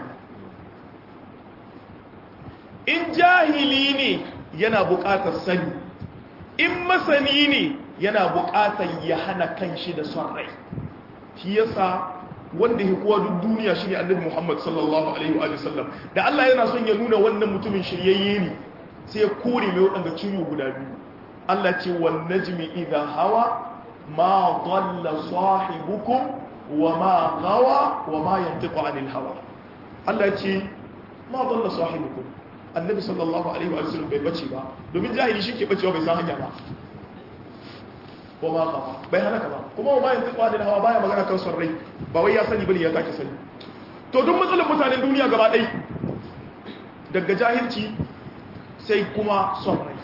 in jahili ne yana buƙatar sani in masani ne yana buƙatar ya hana kanshi da son rai shi yasa wanda ya kuwa duk duniya shi ne annabi muhammad sallallahu alaihi wa sallam da allah yana son ya nuna wannan mutumin shiryayye ne sai ya kore mai waɗanda ciwo guda biyu allah ce wan najmi idan hawa ma dalla sahibukum wa ma gawa wa ma yantiqu anil hawa allah ce ma dalla sahibukum annabi sallallahu alaihi wa sallam bai bace ba domin jahili shi ke bacewa bai san hanya ba ko ma ka bai halaka ba kuma ba yanzu kwadin hawa baya magana kan son rai ba wai ya sani bane ya take sani to duk matsalar mutanen duniya gaba ɗai daga jahilci sai kuma son rai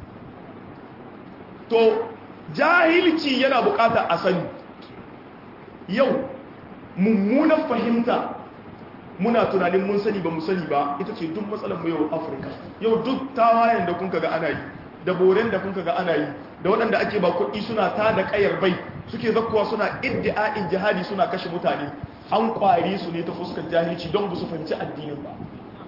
to jahilci yana buƙatar a sani yau mummunan fahimta muna tunanin mun sani ba mu sani ba ita ce duk matsalar mu yau afirka yau duk tawayen da kun ga ana yi da boren da kun ga ana yi da waɗanda ake ba kuɗi suna ta da ƙayar bai suke zakkowa suna iddi'a'in jihadi suna kashe mutane an ƙwari su ne ta fuskar jahilci don ba su fahimci addinin ba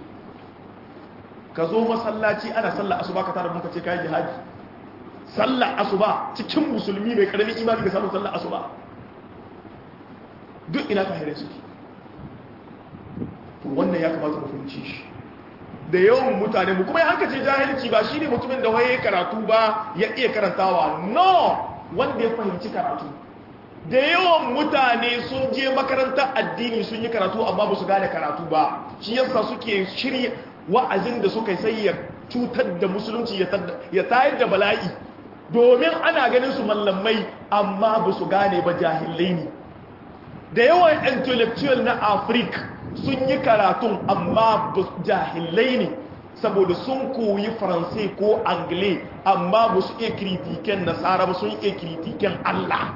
ka zo masallaci ana sallar asuba ka tara muka ce kayan jihadi sallar asuba cikin musulmi mai ƙaramin imani ga samun sallar asuba duk ina ka haire suke wannan ya kamata mu fahimci shi da yawan mutane mu kuma hanka ce jahilci ba shine mutumin da waye karatu ba ya iya karantawa no wanda ya fahimci karatu da yawan mutane sun je makarantar addini sun yi karatu amma ba su gane karatu ba shi yasa suke shirya wa'azin da suka sai ya cutar da musulunci ya tayar da bala'i domin ana ganin su mallamai amma ba su gane ba jahilai ne da yawan intellectual na afirka sun yi karatun amma jahilai ne saboda sun koyi faransai ko angle amma ba su iya kritiken nasara ba sun iya kritiken allah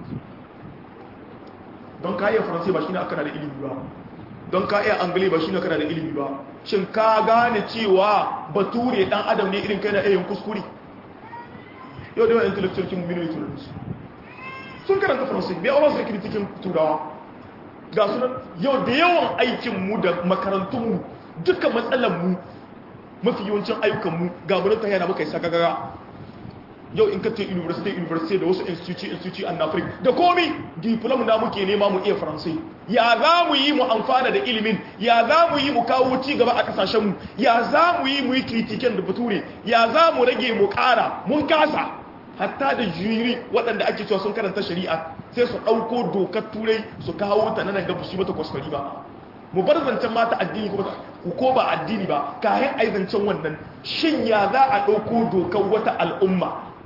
don ka iya faransai ba shi ne aka da ilimi ba don ka iya angle ba shi ne aka da ilimi ba shin ka gane cewa bature dan adam ne irin kai na yayin kuskure yau da yawan intellectual kin minute sun karanta faransai bai aure su kritiken turawa ga sunan yau da yawan aikinmu da makarantunmu duka matsalanmu mafi yawancin ayyukanmu ga murin ta yana muka yi sakagara yau in ka ce university university da wasu institute institute an afrik da komi diplom na muke nema mu iya faransai ya za mu yi mu amfana da ilimin ya za mu yi mu kawo ci gaba a kasashenmu ya za mu yi mu yi kritiken da bature ya za mu rage mu kara mun kasa hatta da jiri waɗanda ake cewa sun karanta shari'a sai su ɗauko dokar turai su kawo ta nan ga su mata kwaskwari ba mu bar zancen mata addini ko ba addini ba kayan ai zancen wannan shin ya za a ɗauko dokar wata al'umma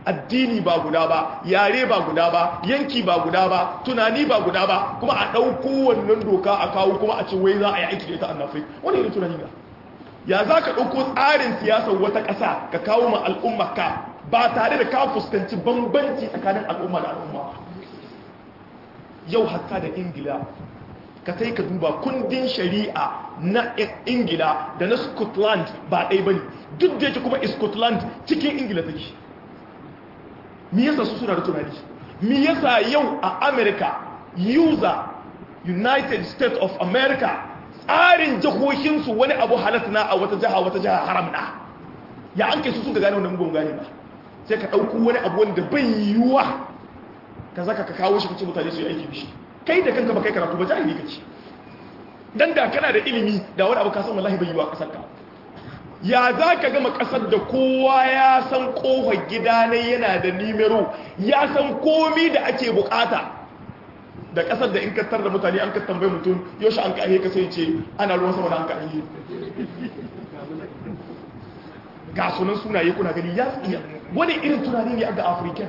addini ba guda ba yare ba guda ba yanki ba guda ba tunani ba guda ba kuma a ɗauko wannan doka a kawo kuma a ce wai za a yi aiki da ita a nafai wani irin tunani ga ya za ka ɗauko tsarin siyasar wata ƙasa ka kawo ma al'umma ka ba tare da ka fuskanci bambanci tsakanin al'umma da al'umma yau hatta da ingila ka sai ka duba kundin shari'a na ingila da na scotland ba ɗai ba ne duk da yake kuma scotland cikin ingila take mi yasa su suna da tunani mi yasa yau a america user united states of america tsarin jihohinsu wani abu halatta a wata jiha wata jiha haram na ya an kai su suka gane wannan mugun gane ba sai ka ɗauko wani abu wanda bai yiwuwa ka zaka ka kawo shi kace mutane su yi aiki da shi kai da kanka ba kai karatu ba jahili kace dan da kana da ilimi da wani abu ka san wallahi bai yiwuwa kasar ka ya za ka gama kasar da kowa ya san kofar gida ne yana da nimero ya san komi da ake bukata da kasar da in kattar da mutane an ka tambaye mutum yaushe an ka ka sai ce ana ruwan sama da an ka ga sunan sunaye kuna gani ya iya wani irin tunani ne ga afirka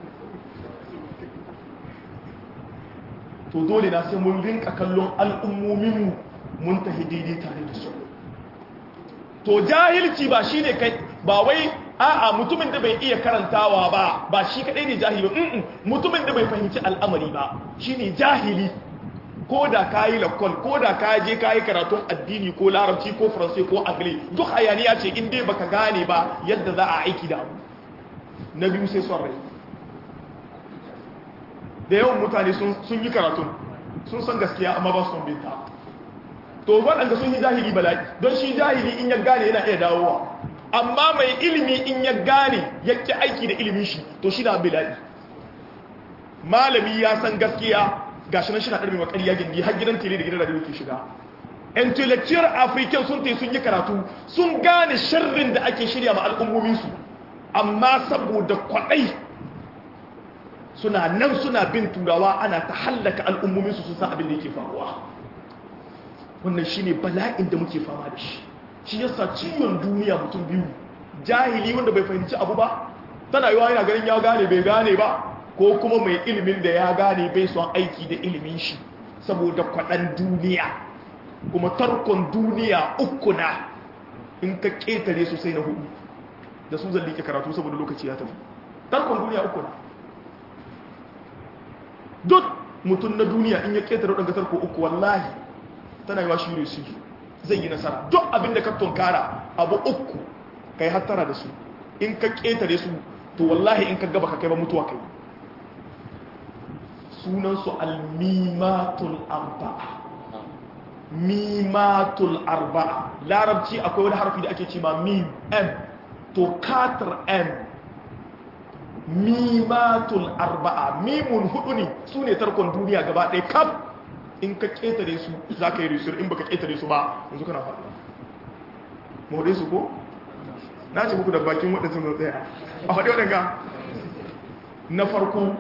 to dole na sai mun rinka kallon al'ummominmu mun tafi daidai tare da su to jahilci ba shi ne kai ba wai a'a mutumin da bai iya karantawa ba ba shi kadai ne jahili ba mutumin da bai fahimci al'amari ba shi ne jahili ko da ka yi lakon ko da ka je ka yi karatun addini ko larabci ko faransai ko agli duk hayaniya ce in dai baka gane ba yadda za a aiki da abu na biyu sai son rai da yawan mutane sun yi karatun sun san gaskiya amma ba su son binta to waɗanda sun yi jahili bala'i don shi jahili in ya gane yana iya dawowa amma mai ilimi in ya gane ya ƙi aiki da ilimin shi to shi na bala'i malami ya san gaskiya ga shi nan shi na ɗarmi makari ya gindi har gidan tele da gidan radio ke shiga intellectual african sun tai sun yi karatu sun gane sharrin da ake shirya ma al'ummominsu amma saboda kwaɗai suna nan suna bin turawa ana ta hallaka al'ummominsu sun san abin da yake faruwa wannan shi ne bala'in da muke fama da shi shi yasa ciwon duniya mutum biyu jahili wanda bai fahimci abu ba tana yiwa yana ganin ya gane bai gane ba ko kuma mai ilimin da ya gane bai son aiki da ilimin shi saboda kwaɗan duniya kuma tarkon duniya uku na in ka ƙetare su sai na hudu da su zan liƙe karatu saboda lokaci ya tafi tarkon duniya uku na duk mutum na duniya in ya ƙetare waɗanda tarko uku wallahi tana yiwa shi su zai yi nasara duk abinda ka tunkara abu uku kai hattara da su in ka ketare su to wallahi in ka gaba ka kai ba mutuwa kai sunansu almimatul arba'a mimatul arba'a larabci akwai wani harfi da ake ce ma mim m to katar m mimatul arba'a mimun hudu ne su ne tarkon duniya gaba ɗaya kaf in ka ƙetare su za ka yi risur in baka ƙetare su ba yanzu kana faɗi more su ko? na ce muku da bakin waɗanda sun tsaya a faɗi waɗanda na farko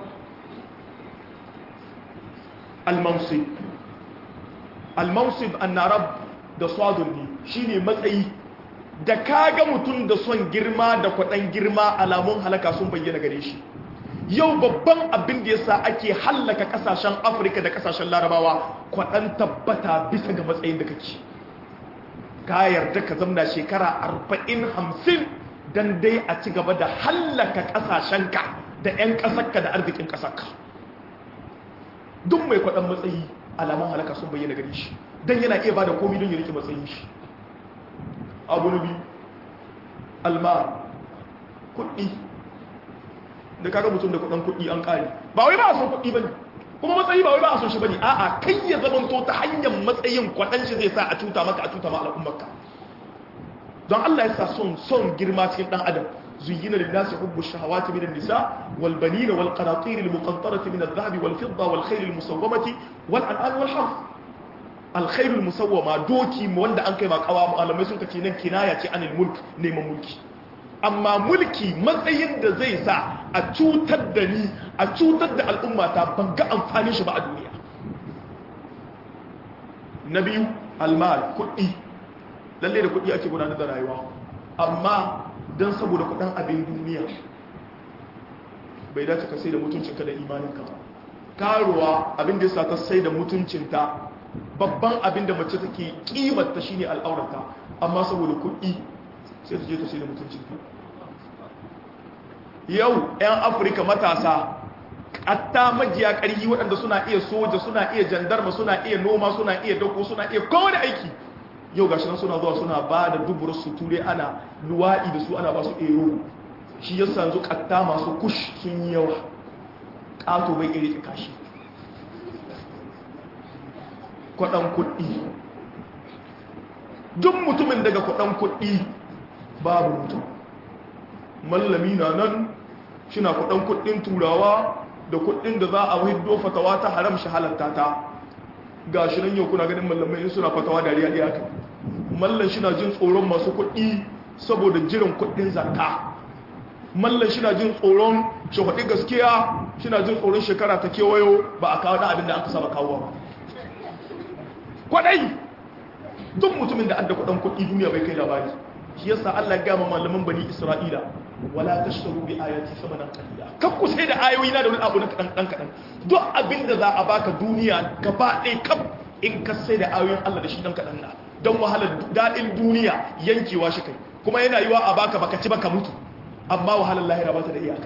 al-mansib al-mansib an-narab da swadun shi ne matsayi da kaga mutum da son girma da kwaɗan girma alamun halaka sun bayyana gare shi yau babban abin da yasa ake hallaka kasashen afirka da kasashen larabawa kwaɗan tabbata bisa ga matsayin da kake ka yarda ka zamna shekara arba'in hamsin don dai a ci gaba da hallaka kasashenka da 'yan ƙasarka da arzikin ƙasarka duk mai kwaɗan matsayi alamun halaka sun bayyana gare shi don yana iya ba da komi don ya rike matsayin shi abu na biyu alma kuɗi da kaga mutum da kudin kudi an kare ba wai ba a son kudi bane kuma matsayi ba wai ba a son shi bane a'a kai ya zamanto ta hanyar matsayin kwadan shi zai sa a cuta maka a cuta ma al'ummarka don Allah ya sa son son girma cikin dan adam zuyyina lin-nasi hubbu shahawati min an-nisa wal banina wal qanatir al-muqantarati min adh-dhahabi wal fidda wal khayl al-musawwamati wal an'am wal harth al-khayl al-musawwama doki wanda an kai ma kawa malamai sun kace nan kinaya ce anil mulk neman mulki amma mulki matsayin da zai sa a cutar da ni a cutar da al'ummata ban ga amfanin shi ba a duniya na biyu almal kuɗi lalle da kuɗi ake gudanar da rayuwa amma don saboda kuɗin abin duniya bai dace ka sai da mutuncinka da imaninka ba karuwa abin da yasa ta sai da mutuncinta babban abin da mace take kimarta shine al'aurata amma saboda kuɗi sai ta je ta sai da mutuncinta yau 'yan afirka matasa hatta majiya ƙarfi waɗanda suna iya soja suna iya jandarma suna iya noma suna iya dauko suna iya kowane aiki yau gashi nan suna zuwa suna ba da duburar su ture ana luwaɗi da su ana ba su ero shi ya sanzu ƙatta masu kush sun yi yawa ƙato bai iri kashi kwaɗan kuɗi duk mutumin daga kwaɗan kuɗi babu mutum mallami na nan shina kwaɗan kuɗin turawa da kuɗin da za a hiddo fatawa ta haram shi halatta ta ga shi nan yau kuna ganin mallamai suna fatawa dariya ɗaya kan mallan shi na jin tsoron masu kuɗi saboda jiran kuɗin zakka mallan shi na jin tsoron shafaɗi gaskiya shi na jin tsoron shekara ta kewayo ba a kawo na abin da aka saba kawo ba kwaɗai duk mutumin da adda kuɗin kuɗi duniya bai kai labari shi yasa Allah ya gama malaman bani Isra'ila wala tashtaru bi ayati samanan qalila kan ku sai da ayoyi na da wani abu na kadan dan kadan duk abinda za a baka duniya gaba ɗaya kam in ka sai da ayoyin Allah da shi dan kadan na don wahalar dadin duniya yankewa shi kai kuma yana yiwa a baka baka ci baka mutu amma wahalar lahira ba ta da iyaka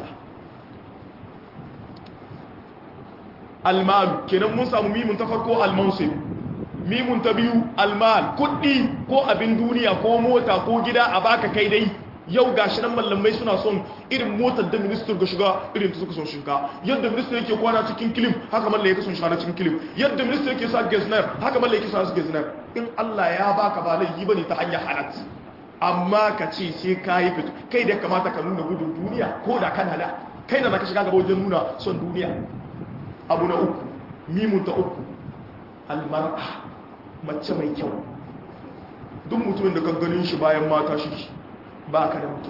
almalu kenan mun samu mimun ta farko almansib mimun ta biyu almal kuɗi ko abin duniya ko mota ko gida a baka kai dai yau ga shi nan mallamai suna son irin motar da minister ga shiga irin ta suka son shiga yadda minister yake kwana cikin kilim haka mallai yake son shiga na cikin kilim yadda minister yake sa gezner haka mallai yake sa su gezner in Allah ya baka ba laifi bane ta hanyar halat amma ka ce sai ka yi fito kai da kamata ka nuna gudun duniya ko da kana da kai da zaka shiga gaba wajen nuna son duniya abu na uku mimun ta uku almar'a mace mai kyau duk mutumin da kan ganin shi bayan mata shi ba ka da mutum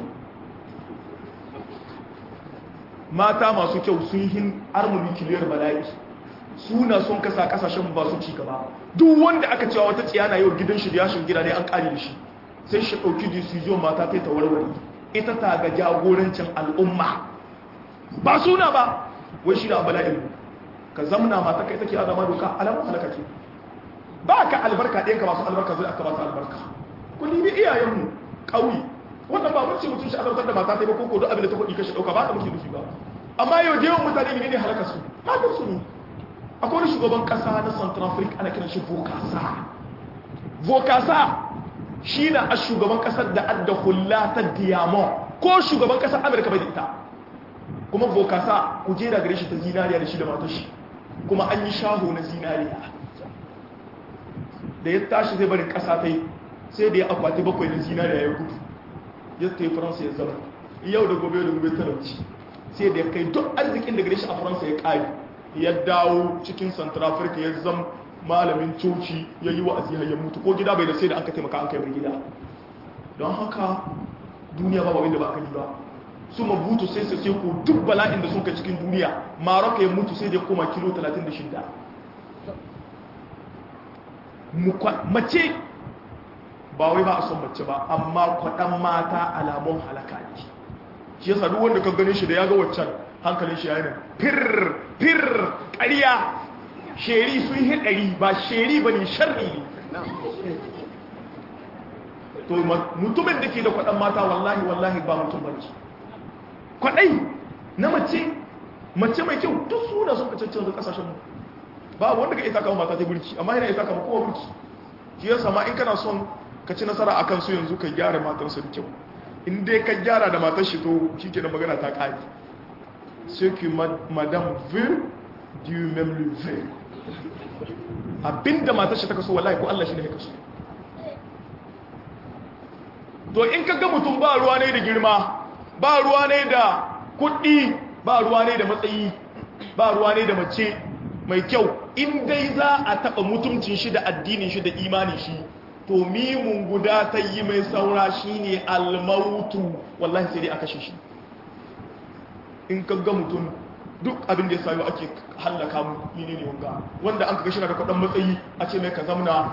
mata masu kyau sun hin armuni kiliyar bala'i suna son kasa kasashen ba su ci gaba duk wanda aka cewa wata tsiyana yau gidan shi da yashin gida ne an kare da shi sai shi ɗauki decision mata ta ta warware ita ta ga jagorancin al'umma ba suna ba wai shi da bala'in ka zamna mata kai take azama doka alamun halaka ce ba ka albarka ɗayanka masu albarka zai aka ba su albarka ku nemi iyayenmu ƙauye wannan ba mun ce mutum shi azabtar da mata ta ba koko duk abin da ta kuɗi kashi ɗauka ba ta muke nufi ba amma yau da yawan mutane ne ne halaka su matan su ne akwai wani shugaban ƙasa na central africa ana kiran shi vokasa vokasa shi na a shugaban ƙasar da adda hula ta diamond ko shugaban ƙasar amurka bai da ita kuma vokasa ku je da gare shi ta zinariya da shi da matar shi kuma an yi shaho na zinariya da ya tashi zai barin ƙasa ta yi sai da ya akwati bakwai na zinariya ya gudu ya ta yi faransa ya zama yau da gobe da gobe talauci sai da ya kai duk arzikin da gare shi a faransa ya ƙari ya dawo cikin central africa ya zama malamin coci ya yi wa'azi har ya mutu ko gida bai da sai da an ka taimaka an kai mai gida don haka duniya ba babin da ba yi ba su mabutu sai sai ko duk bala'in da sun kai cikin duniya maroka ya mutu sai da koma kilo 36 mace ba wai ba a son mace ba amma kwaɗan mata alamun halaka ne shi yasa duk wanda ka gane shi da ya ga waccan hankalin shi yana fir fir ƙarya sheri sun yi ɗari ba sheri ba ne sharri ne to mutumin da ke da kwaɗan mata wallahi wallahi ba mutum ba ne kwaɗai na mace mace mai kyau duk suna sun ka cancanza ƙasashen ba wanda ka isa kama mata ta burki amma yana isa kama kowa burki shi yasa ma in kana son ka ci nasara a kansu yanzu ka gyara matarsa da kyau in dai ka gyara da matar shi to shi ke da magana ta ƙari ce que madame veut dieu même le veut abinda matar shi ta kaso wallahi ko Allah shi ne ya kaso to in ka ga mutum ba ruwa ne da girma ba ruwa ne da kuɗi ba ruwa ne da matsayi ba ruwa ne da mace mai kyau in dai za a taɓa mutuncin shi da addinin shi da imanin shi to mimun guda ta yi mai saura shi ne almautu wallahi sai dai a kashe shi in ka ga mutum duk abin da ya sayo ake hallaka mu ne ne wanga wanda an kaga shi na da kudin matsayi a ce mai ka zamna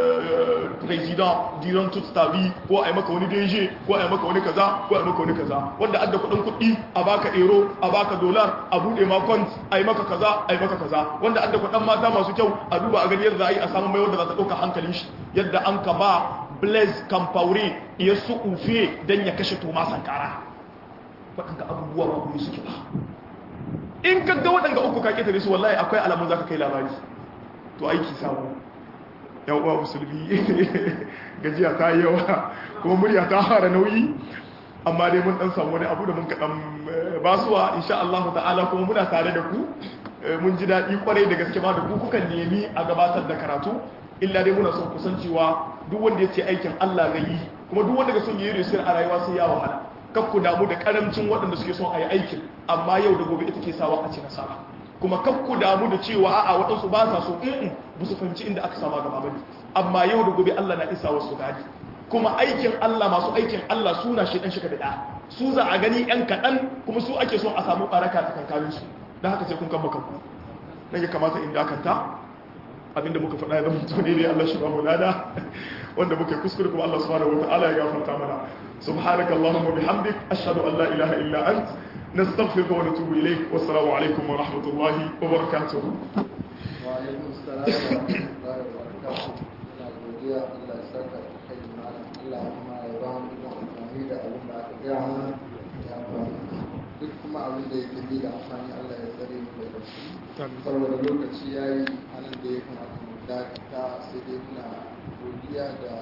president diran tut tabi ko a yi maka wani DG ko a yi maka wani kaza ko a yi maka wani kaza wanda adda kudin kuɗi a baka euro a baka dollar a bude ma kont a yi maka kaza a yi maka kaza wanda adda kudin mata masu kyau a duba a gani yadda za a yi a samu mai wanda za ta ɗauka hankalin shi yadda an ka ba blaise campaure ya su ufe don ya kashe toma sankara waɗanda abubuwa ba kuma suke ba in ka ga waɗanda uku ka ƙetare su wallahi akwai alamun za ka kai labari to aiki samu yan uwa musulmi gajiya ta yi yawa kuma murya ta fara nauyi amma dai mun ɗan samu wani abu da mun kaɗan basuwa insha Allah ta'ala kuma muna tare da ku mun ji daɗi kwarai da gaske ma da ku kukan nemi a gabatar da karatu illa dai muna son kusancewa duk wanda ya ce aikin Allah zai yi kuma duk wanda ga son yi risir a rayuwa sai ya wahala kakku damu da karamcin waɗanda suke son a yi aikin amma yau da gobe ita ke sawa a ci nasara kuma kakku damu da cewa a'a waɗansu ba sa so in ba su fahimci inda aka sama gaba bane amma yau da gobe Allah na isa wasu gadi kuma aikin Allah masu aikin Allah suna shi dan shi da su za a gani yan kaɗan kuma su ake son a samu baraka ta kankanin su don haka sai kun kan kanku nan ya kamata in dakanta abinda muka faɗa ya zama tuni ne Allah shi ba mu lada wanda muka kuskure kuma Allah subhanahu wataala ya gafarta mana subhanaka allahumma bihamdik ashhadu an la ilaha illa ant nastaghfiruka wa natubu ilayk wassalamu alaikum wa rahmatullahi wa barakatuh wa alaikum assalam wa rahmatullahi wa barakatuh ina godiya Allah ya saka kai malam Allah kuma ya ba mu da amfani da abin da aka gaya mana ya ba duk kuma abin da yake bi da amfani Allah ya tsare mu daga shi saboda lokaci ya yi anan da ya kamata mu dakata sai dai muna godiya da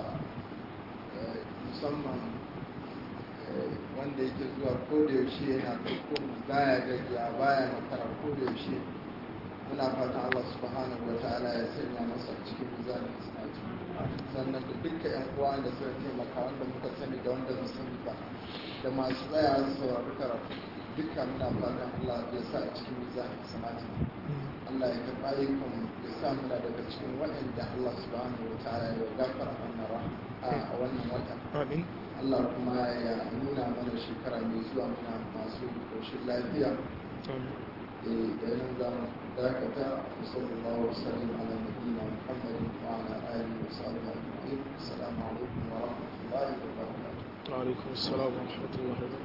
musamman wanda yake zuwa kodayaushe yana ɗauko mu baya gajiya baya makara kodayaushe muna fatan Allah subhanahu wa ta'ala ya sanya masa cikin mizanin sanati sannan da dukkan yan uwa da suka taimaka wanda muka sani da wanda ba sani ba da masu tsaya su saurari karatu dukkan muna fatan Allah ya sa a cikin mizanin sanati Allah ya karɓa ayyukan ya sa muna daga cikin waɗanda Allah subhanahu wa ta'ala ya gafara wannan a wannan wata amin Allah kuma ya nuna mana shekara mai zuwa muna masu koshin lafiya amin da yanar zamu dakata sallallahu alaihi wasallam ala nabiyina muhammadin wa ala alihi wa sahbihi ajma'in assalamu alaikum wa rahmatullahi wa barakatuh wa alaikum assalam wa rahmatullahi wa barakatuh